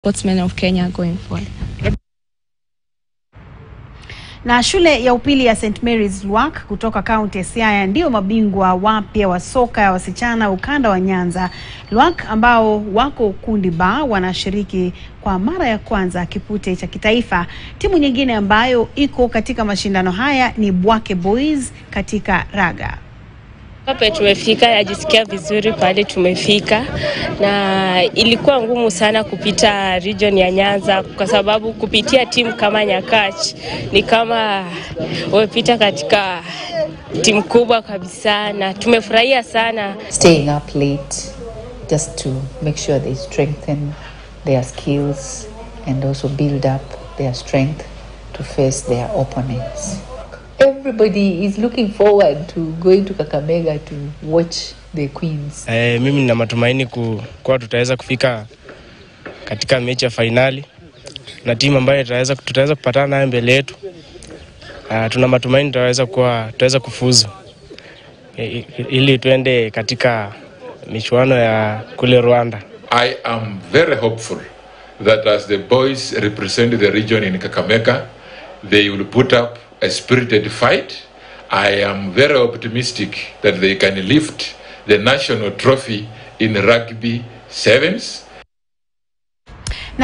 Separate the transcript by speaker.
Speaker 1: sportsmen of Kenya going forward.
Speaker 2: Na shule ya upili ya St Mary's Lwak kutoka kaunti ya Siaya ndio mabingwa wapya wa soka ya wasichana ukanda wa Nyanza. Lwak ambao wako kundi ba wanashiriki kwa mara ya kwanza kipute cha kitaifa. Timu nyingine ambayo iko katika mashindano haya ni Bwake Boys katika raga.
Speaker 3: Hapa tumefika, najisikia vizuri pale tumefika, na ilikuwa ngumu sana kupita region ya Nyanza kwa sababu kupitia timu kama Nyakach ni kama umepita katika timu kubwa kabisa, na tumefurahia sana.
Speaker 4: staying up late just to make sure they strengthen their skills and also build up their strength to face their opponents. Everybody is looking forward to going to Kakamega to watch the Queens.
Speaker 5: Eh, mimi nina matumaini ku- kuwa tutaweza kufika katika mechi ya fainali na timu ambayo tutaweza, tutaweza kupatana nayo mbele yetu. Uh, tuna matumaini tutaweza kuwa tutaweza kufuzu eh, ili tuende katika michuano ya kule Rwanda.
Speaker 6: I am very hopeful that as the boys represent the region in Kakamega, they will put up a spirited fight. I am very optimistic that they can lift the national trophy in rugby sevens